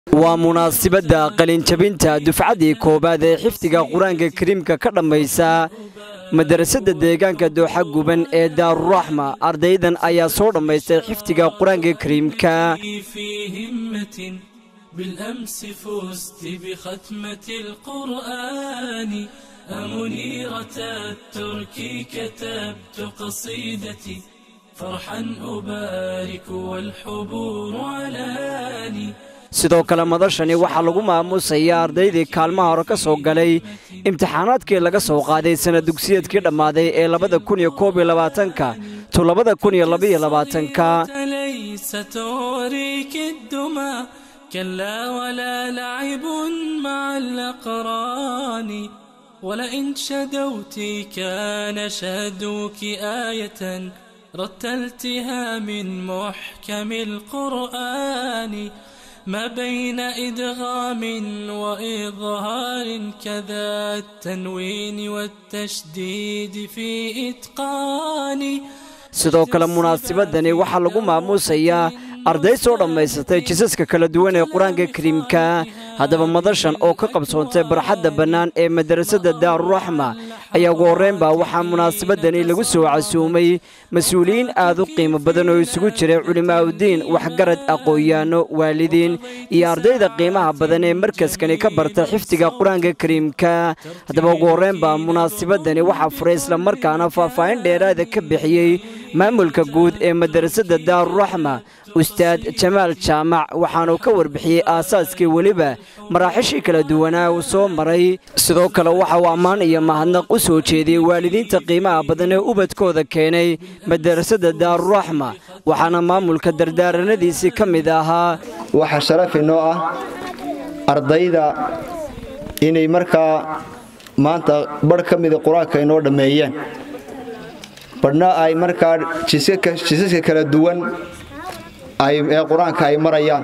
waa munaasibadda qalinjabinta dufcaddii koowaad ee xifdiga qur-aanka kariimka ka dhammaysa madarasada deegaanka dooxa guban ee daaruraxma ardaydan ayaa soo dhammaystay xifdiga qur-aanka kariimka بالأمس فزت بختمة القرآن أمنيرة الترك كتبت قصيدتي فرحا أبارك والحبور علاني sidoo kale madashani waxaa lagu maamuusayaa ardaydii kaalmaha hore ka soo galay imtixaanaadkii laga soo qaaday sana dugsiyeedkii dhammaaday ee labada kun iyo koob iyo labaatanka to labada kun iyo labaiyo labaatanka كلا ولا لعب مع الأقران ولئن شدوت كان شهدوك آية رتلتها من محكم القرآن ما بين إدغام وإظهار كذا التنوين والتشديد في إتقان sidoo kale munaasibadani waxaa lagu maamuusayaa arday soo dhammaysatay jisaska kala duwan ee qur-aanka kariimka haddaba madashan oo ka qabsoontay barxadda bannaan ee madarasada daaruraxma ayaa ugu horreynbaa waxaa munaasabadani lagu soo casuumay mas-uuliyiin aad u qiimo badan oo isugu jiray culimaa'udiin waxgarad aqoon-yaano waalidiin iyo ardayda qiimaha badan ee markaskani ka barta xifdiga qur-aanka kariimka haddaba ugu horreynbaa munaasibadani waxaa furay islamarkaana faahfaahin dheeraada ka bixiyey maamulka guud ee madarasada daaruraxma ustaad jamaal jaamac waxaanuu ka warbixiyey aasaaskii weliba maraaxishii kala duwanaa uu soo maray sidoo kale waxa uu ammaan iyo mahadnaq u soo jeediyey waalidiinta qiimaha badan ee ubadkooda keenay madarasada daaruraxma waxaana maamulka dardaaranadiisii ka mid ahaa waxaa sharaf inoo ah ardayda inay markaa maanta barh ka mida qur-aanka inoo dhammeeyeen badhna ay markaa jisaska kala duwan ee qur-aanka ay marayaan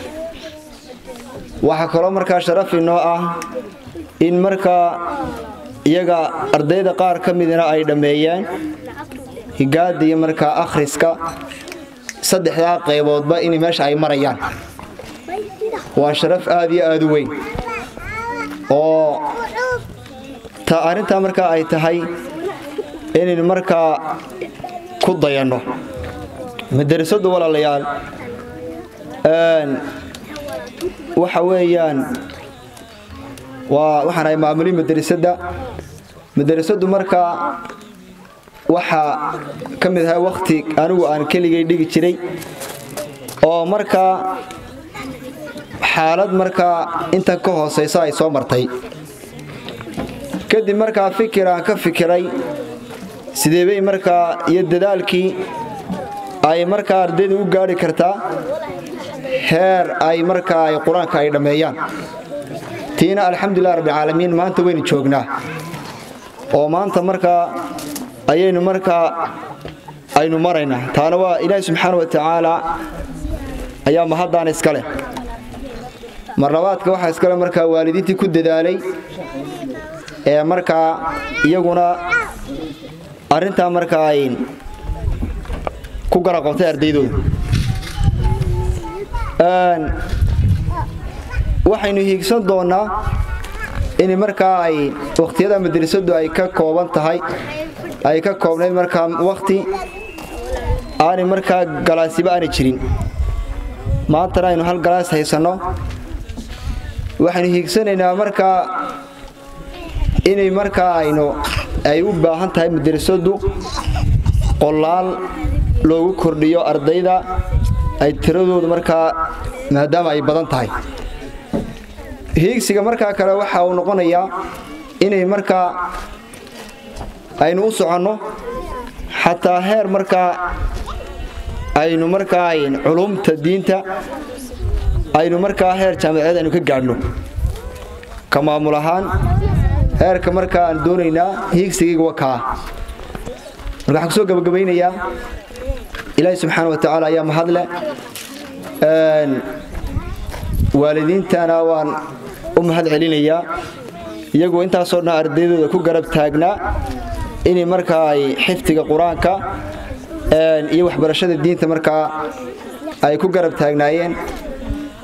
waxaa kaloo markaa sharaf inoo ah in markaa iyaga ardayda qaar ka midna ay dhammeeyeen higaada iyo markaa akhriska saddexdaa qayboodba in meesha ay marayaan waa sharaf aad iyo aad u weyn oo ta arrintaa markaa ay tahay inaynu markaa ku dayanno madarasadu walaalayaal waxa weeyaan waa waxaan ahay maamuli madarasada madarasadu markaa waxaa ka mid ahaa wakhti anigu aan keligay dhigi jiray oo markaa xaalad markaa inta ka hoosaysa ay soo martay kadib markaa fikir aan ka fikiray sideebay markaa iyo dadaalkii ay markaa ardayda u gaari kartaa heer ay markaa ay qur-aanka ay dhammeeyaan tiina alxamdulilah rabbilcaalamiin maanta waynu joognaa oo maanta markaa ayaynu markaa aynu maraynaa taana waa ilaahi subxaana wa tacaala ayaa mahaddaana iska leh marlabaadka waxaa iskale markaa waalidiintii ku dadaalay ee markaa iyaguna arrintaa markaa ay ku garaqabtay ardaydooda waxaynu hiigsan doonnaa in markaa ay wakhtiyada madrasadu ay ka kooban tahay ay ka koobnayd markaa wakhti aanay markaa galaasiba aanay jirin maantana aynu hal galaas haysanno waxaynu hiigsanaynaa markaa inay markaa aynu ay u baahan tahay madrasadu qolaal loogu kordhiyo ardayda ay tiradoodu markaa maadaama ay badan tahay hiigsiga markaa kale waxa uu noqonayaa inay markaa aynu u soconno xataa heer markaa aynu markaa culumta diinta aynu markaa heer jaamaceed aynu ka gaadhno ka maamul ahaan heerka markaa aan doonaynaa hiigsigayga wa kaa marka waxaan kusoo gabagabaynayaa ilaahi subxaana wa tacaala ayaa mahadle waalidiintana waan u mahad celinayaa iyagoo intaasoo dhan ardaydooda ku garab taagnaa inay markaa ay xifdiga qur-aanka iyo waxbarashada diinta markaa ay ku garab taagnaayeen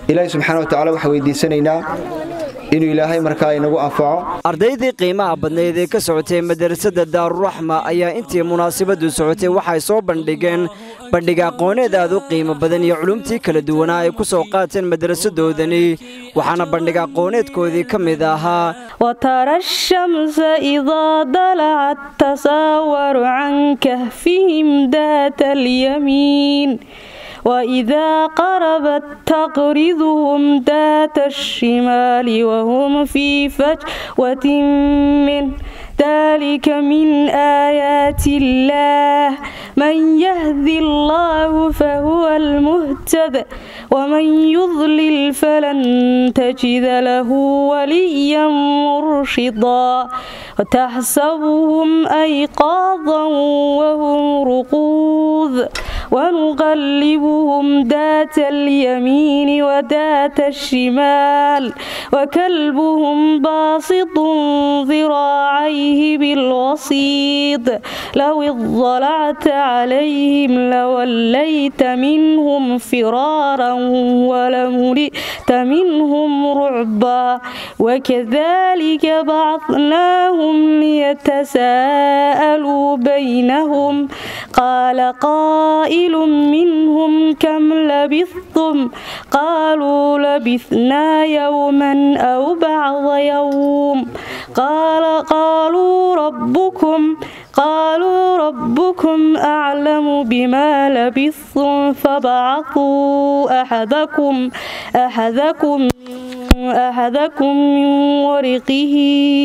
ilaahay subxaana wa tacala waxaan weydiisanaynaa inuu ilaahay markaa inagu anfaco ardaydii qiimaha badnayd ee ka socotay madarasada daaruraxma ayaa intii munaasabadu socotay waxay soo bandhigeen bandhig aqooneed aad u qiimo badan iyo culumtii kala duwanaa ay ku soo qaateen madarasadoodani waxaana bandhig aqooneedkoodii ka mid ahaa وترى الشمس إذا طلعت تساور عن كهفهم ذات اليمين وإذا قربت تقرضهم ذات الشمال وهم في فجوة منه ذلك من آيات الله من يهد الله فهو المهتد ومن يضلل فلن تجد له وليا مرشدا وتحسبهم أيقاظا وهم رقوذ ونقلبهم ذات اليمين وذات الشمال وكلبهم باسط ذراعيه بالوسيط لو اضلعت عليهم لوليت منهم فرارا ولملئت منهم رعبا وكذلك بعثناهم ليتساءلوا بينهم قال قائل منهم كم لبثتم قالوا لبثنا يوما أو بعض يوم قال قالوا ربكم قالوا ربكم أعلم بما لبثتم فبعثوا أحدكم أحدكم أحدكم من ورقه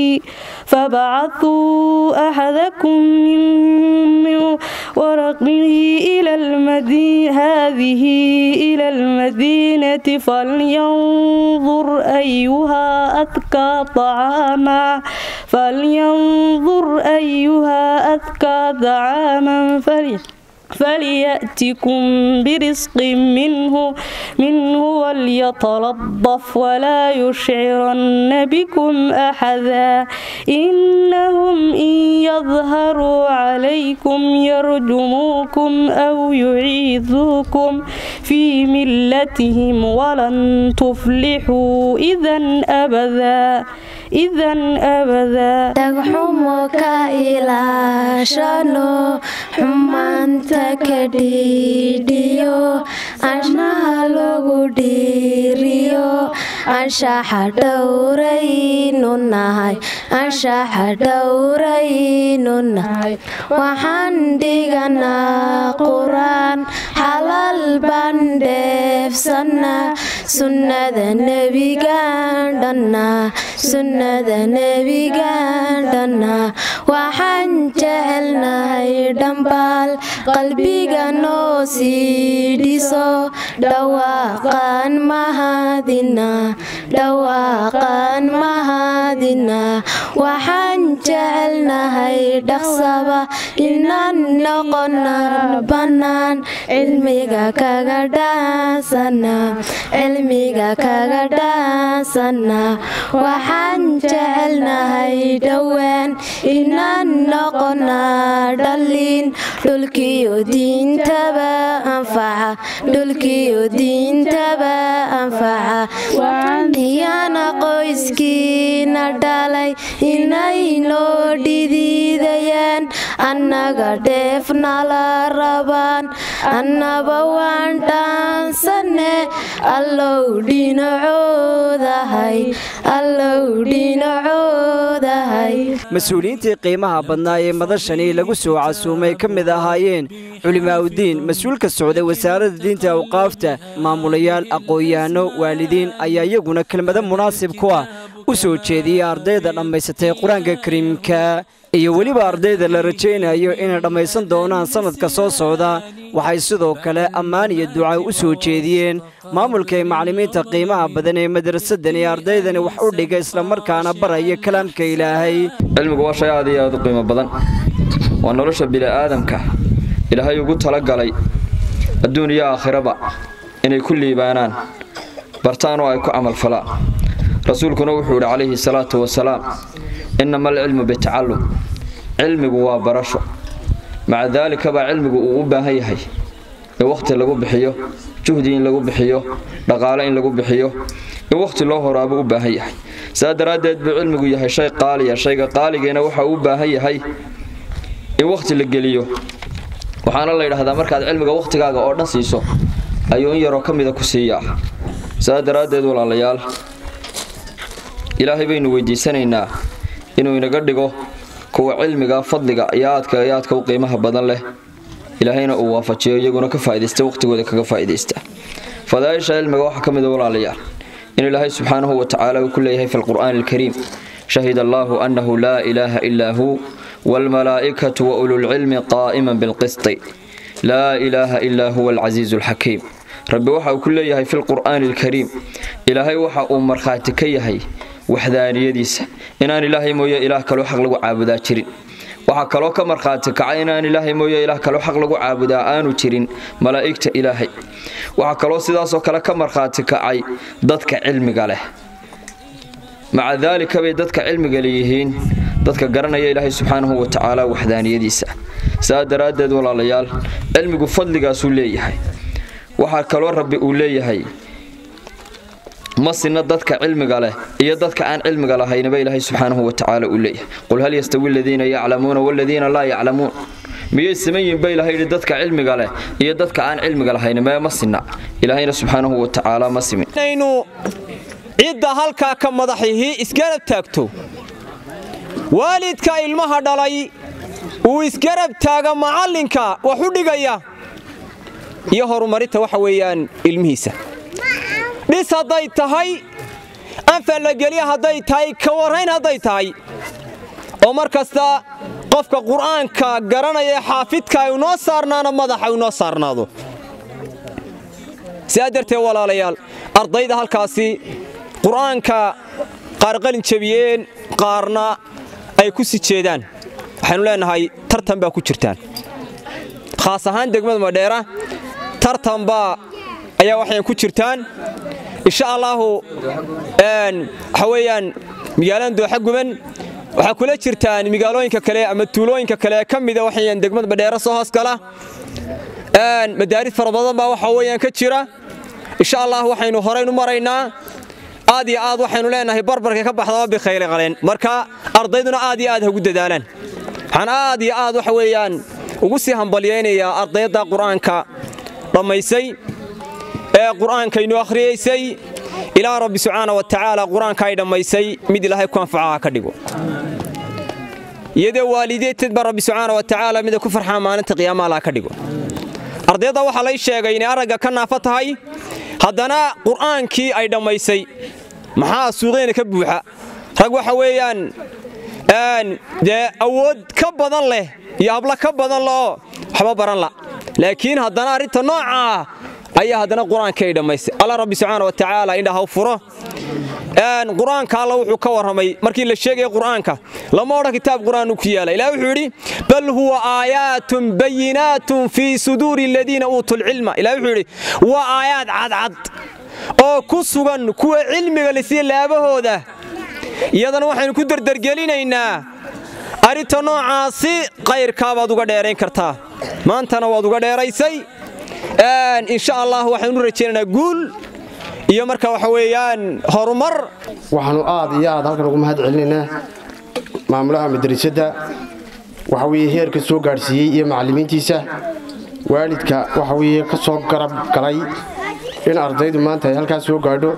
فبعثوا أحدكم من ورقه إلى المدينة هذه إلى المدينة فلينظر أيها أذكى طعاما فلينظر أيها أذكى طعاما فلي فليأتكم برزق منه منه وليتلطف ولا يشعرن بكم أحدا إنهم إن يظهروا عليكم يرجموكم أو يعيذوكم في ملتهم ولن تفلحوا إذا أبدا إذا أبدا dhagxumo ka ilaashano xumaanta ka dhiidhiyo anshaha lagu dhiiriyo anshaxa dhowraynu nahay anshaxa dhowraynu nahay waxaan dhiganaa qur-aan xalal baan dheefsanaa sunnada nebigaan dhannaa sunnada nebigaan dhannaa waxaan jecelnahay dhambaal qalbiga noo sii dhiso dhawaaqaan mahadina dhawaaqaan mahadina waxaan jecelnahay dhaqsaba inaan noqona bannaan cilmiga kaga dhaasana cilmiga kaga dhaasana waxaan jecelnahay dhowaan inaan noqonaa dhallin dhulkiyo diintaba anfaca dhulkiyo diintaba anfaca iyana qoyskiina dhalay inay noo dhidiidayaan annaga dheef nala rabaan annaba waan dhaansane allow dhinacoodahay allow dhinacoodahay mas-uuliyiintii qiimaha badnaa ee madashani lagu soo casuumay ka mid ahaayeen culimaa'udiin mas-uulka socday wasaaradda diinta awqaafta maamulayaal aqoon-yahanno waalidiin ayaa iyaguna kelmado munaasib ku ah u soo jeediyey ardayda dhammaysatay qur-aanka kariimka iyo weliba ardayda la rajaynayo inay dhammaysan doonaan sannadka soo socda waxay sidoo kale ammaan iyo duca u soo jeediyeen maamulka ee macallimiinta qiimaha badan ee madrasadan ee ardaydani wax u dhiga islamarkaana baraya kalaamka ilaahay cilmigu waa shay aad iyo aad u qiimo badan waa nolosha bini'aadamka ilaahay ugu talagalay adduun iyo aakhiraba inay ku liibaanaan bartaan oo ay ku camalfalaan rasuulkuna wuxuu yidhi calayhi salaatu wasalaam innama alcilmu bitacallum cilmigu waa barasho maca daalika baa cilmigu uu u baahan yahay ee wakhti lagu bixiyo juhdi in lagu bixiyo dhaqaale in lagu bixiyo in wakhti loo horaabuu u baahan yahay saa daraaddeed buu cilmigu yahay shay qaaliya shayga qaaligeena waxa uu u baahan yahay in wakhti la geliyo waxaana la yidhaahdaa markaad cilmiga wakhtigaaga oo dhan siiso ayuu in yaroo ka mida ku siiyaa saa daraaddeed walaalayaal ilaahay baynu weydiisanaynaa inuu inaga dhigo kuwa cilmiga fadliga iyo aadka iyo aadka u qiimaha badan leh ilaahayna uu waafajiyo iyaguna ka faa'idaysta wakhtigooda kaga faa'idaysta fadaaisha cilmiga waxaa ka mida walaalayaal in ilaahay subxaanahu wa tacaala uu ku leeyahay fi lqur'aani alkariim shahida allaahu annahu laa ilaaha ilaa huu waalmalaa'ikatu wa ululcilmi qaa'iman bilqisti laa ilaaha ilaa huwa alcasiizu alxakiim rabbi waxa uu ku leeyahay fi lqur'aani alkariim ilaahay waxa uu markhaati ka yahay waxdaaniyadiisa inaan ilaahay mooye ilaah kaloo xaq lagu caabudaa jirin waxaa kaloo ka markhaati kaca inaan ilaahay mooye ilaah kaloo xaq lagu caabudaa aanu jirin malaa'igta ilaahay waxaa kaloo sidaasoo kale ka markhaati kacay dadka cilmiga leh maca daalika bay dadka cilmiga leeyihiin dadka garanaya ilaahay subxaanahu wa tacaala waxdaaniyadiisa saa daraaddeed walaalayaal cilmigu fadligaasuu leeyahay waxaa kaloo rabbi uu leeyahay ma sinna dadka cilmiga leh iyo dadka aan cilmiga lahaynaba ilaahay subxaanahu wa tacaala uu leeyahay qul hal yastawi aladiina yaclamuuna waladiina laa yaclamuun miyay siman yihin ba ilahay yidhi dadka cilmiga leh iyo dadka aan cilmiga lahayn mee ma sinna ilaahayna subxaanahu wa tacaala ma simin inaynu cidda halkaa ka madaxihii isgarab taagto waalidka ilmaha dhalay uu isgarab taaga macallinka wax u dhigaya iyo horumarinta waxa weeyaan ilmihiisa dhis hadday tahay anfac la gelya hadday tahay ka warrayn hadday tahay oo mar kasta qofka qur'aanka garanaya ee xaafidka ay unoo saarnaana madaxa unoo saarnaado sidaa darteed walaalayaal ardayda halkaasi qur'aanka qaar qalin jebiyeen qaarna ay ku si jeedaan waxaynu leenahay tartan baa ku jirtaan khaas ahaan degmada madheera tartanbaa ayaa waxayan ku jirtaan insha allaahu waxa weeyaan magaalada dooxa guban waxaa kula jirtaan magaalooyinka kale ama tuulooyinka kale ka mida waxayan degmada madheera soo hoosgala madaaris fara badan baa waxa weeyaan ka jira insha allah waxaynu horaynu maraynaa aad iyo aad waxaynu leenahay barbarka ka baxdaba bikhayli qaleen marka ardayduna aad iyo aad hagu dadaalaan waxaan aad iyo aad waxa weeyaan ugu sii hambalyaynayaa ardayda qur'aanka dhammaysay ee qur'aankaynu akhriyaysay ilaa rabbi subxaana wa tacaala qur'aanka ay dhammaysay mid ilaahay ku anfacaha ka dhigo iyadoo waalideedteedba rabbi subxaana wa tacaala mida ku farxaa maalinta qiyaamaha laha ka dhigo ardayda waxaa lay sheegay inay aragga ka naafo tahay haddana qur'aankii ay dhammaysay maxaa suuqeena ka buuxa rag waxa weeyaan dee awood ka badan leh iyo hablo ka badan leoo waxba baran la laakiin haddana arrinta noocaa ayaa haddana qur-aanka ay dhammaystay alla rabbi subxaana wa tacaala indhaha u furo qur-aanka alla wuxuu ka warramay markii la sheegaya qur'aanka lama odhan kitaab qur'aan ku yaala ilah wuxuu yidhi bal huwa aayaatun bayinaatun fii suduuri aladiina uutuu lcilma ilah wuxuu yidhi waa aayaad cadcad oo ku sugan kuwa cilmiga lisiya laabahooda iyadana waxaynu ku derdergelinaynaa arrinta noocaasi qayrkaabaad uga dheerayn kartaa maantana waad uga dheeraysay insha allah waxaanu rajaynaynaa guul iyo marka waxa weeyaan horumar waxaanu aad iyo aad halkan ugu mahad celinaynaa maamulaha madrasadda waxa weeye heerka soo gaadhsiiyey iyo macallimiintiisa waalidka waxa weeye ka soo garab galay in ardaydu maanta ay halkaas soo gaadho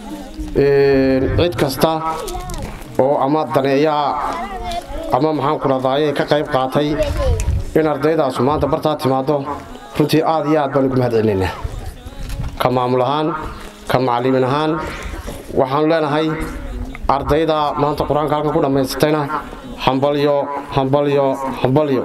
cid kasta oo ama daneeyaha ama maxaan kuladaaye ka qayb qaatay in ardaydaasu maanta bartaa timaaddo runtii aad iyo aad baan ugu mahad celinaynaa ka maamul ahaan ka macalimiin ahaan waxaanu leenahay ardayda maanta qur-aanka halkan ku dhammaysatayna hambalyo hambalyo hambalyo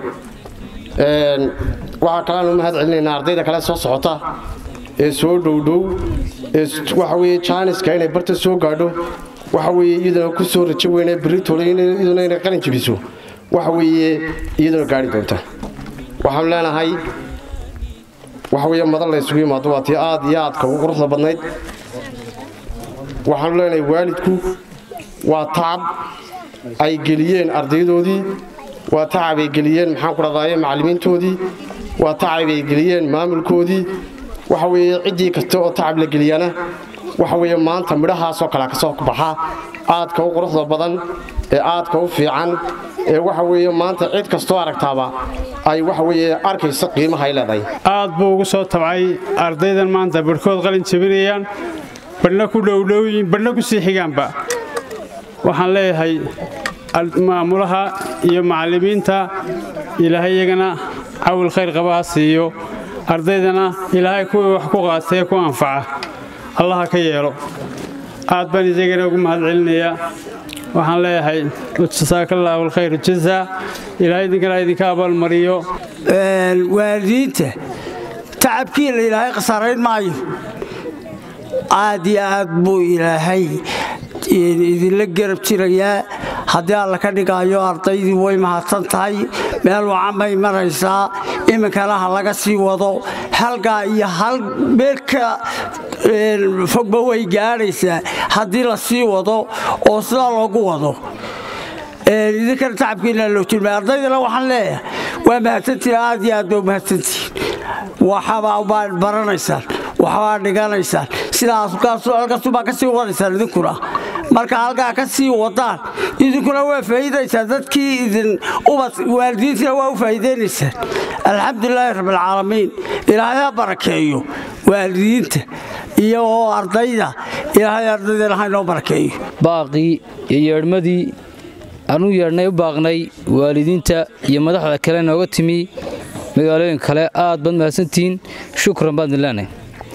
waxaa kaleanu mahad celinaynaa ardayda kale soo socota ee soo dhowdhow ee waxa weye jaaniska inay barta soo gaadho waxa weeye iyaduna ku soo rajo weyne beritoole iyaduna inay qalin jebiso waxa weeye iyaduna gaari doonta waxaanu leenahay waxa weeye madan la isugu yimaado waa tii aad iyo aadka ugu quruxda badnayd waxaanu leenahay waalidku waa tacab ay geliyeen ardaydoodii waa tacab ay geliyeen maxaan ku dhadaaye macallimiintoodii waa tacab ay geliyeen maamulkoodii waxa weeye ciddii kasta oo tacab la geliyana waxa weeye maanta midhahaasoo kale ka soo baxa aadka u quruxda badan ee aadka u fiican ee waxa weeye maanta cid kastoo aragtaaba ay waxa weeye arkaysa qiimaha ay leedahay aad buu ugu soo tabcay ardaydan maanta barhkood qalin jabinayaan badhna ku dhowdhowyin badhna ku sii xigaanba waxaan leeyahay maamulaha iyo macallimiinta ilaahay iyagana cawil khayr qaba ha siiyo ardaydana ilaahay kuwii wax ku qaatee ku anfaca allaha ka yeelo aad baan isagana ugu mahad celinayaa waxaan leeyahay jasaakallaahu alkhayr jasa ilaahay idinkana idinka abaalmariyo waalidiinta tacabkiina ilaahay khasaarayn maayo aad iyo aad buu ilaahay idinla garab jirayaa haddii alla ka dhigaayo ardaydii way mahadsan tahay meel wacan bay maraysaa iminkana ha laga sii wado halgaa iyo hal meelka fogba way gaadhaysaa haddii la sii wado oo sidaa loogu wado idinkana tacabkiina loo jirmay ardaydana waxaan leeyahay waa mahadsantihin aad iyo aad ba mahadsantihin waxabaa baad baranaysaan waxbaa dhiganaysaan sidaashalkaasubaa ka sii wadaysaan idinkuna marka halkaa ka sii wadaan idinkuna waa faa'iidaysaan dadkii idin ubad waalidiintina waa u faa'iidaynaysaan alxamdulilaahi rabbilcaalamiin ilaahay ha barakeeyo waalidiinta iyo oo ardayda ilaahay ardaydana ha inoo barakeeyo baaqii iyo yeedhmadii aanu yeedhnay u baaqnay waalidiinta iyo madaxda kale nooga timi magaalooyin kale aad baad mahadsantihiin shukran baad leenahay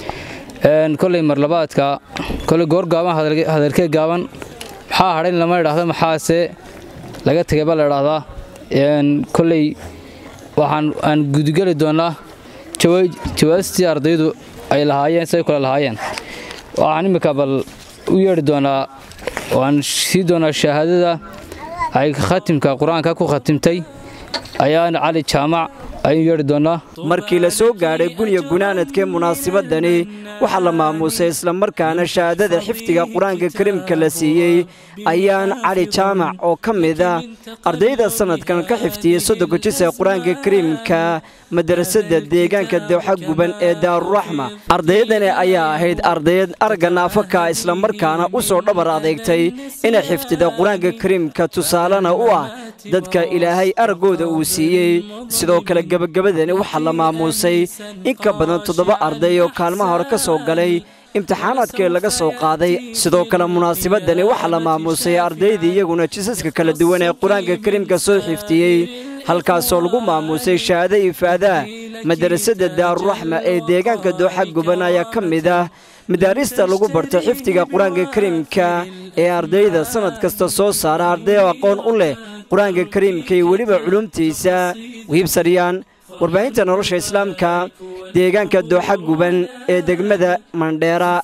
koley marlabaadka koley goor gaaban hadalkee gaaban maxaa hadhayn lama idhaahdo maxaase laga tegay baa la idhaahdaa koley waxaan aan gudugeli doonnaa jawaastii ardaydu ay lahaayeen siday kule lahaayeen waxaan imminka bal u yeedhi doonaa waan sii doonaa shahaadada ay khatimka qur-aanka ku khatimtay ayaan cali jaamac ayuu yeedhi doonnaa markii la soo gaadhay guniya gunaanadkee munaasibadani waxaa la maamuusay islamarkaana shahaadada xifdiga qur-aanka kariimka la siiyey ayaan cali jaamac oo ka mid ah ardayda sannadkan ka xifdiyey soddonka jis ee qur-aanka kariimka madarasada deegaanka dowxa guban ee daaruraxma ardaydani ayaa ahayd ardayd aragga naafaka islamarkaana u soo dhabar adeegtay inay xifdida qur-aanka kariimka tusaalena u ah dadka ilaahay araggooda uu siiyey sidoo kale gebagabadani waxaa la maamuusay in ka badan toddoba arday oo kaalmaha hore ka soo galay imtixaanaadkii laga soo qaaday sidoo kale munaasibadani waxaa la maamuusay ardaydii iyaguna jisaska kala duwan ee qur-aanka kariimka soo xiftiyey halkaasoo lagu maamuusay shahaado ifaadaha madarasada daaruraxma ee deegaanka dooxa guban ayaa ka mid ah madaarista lagu barto xifdiga qur-aanka kariimka ee ardayda sannad kasta soo saara arday oo aqoon u leh qur-aanka kariimka iyo weliba culumtiisa wiibsaryaan warbaahinta nolosha islaamka deegaanka dooxa guban ee degmada mandheera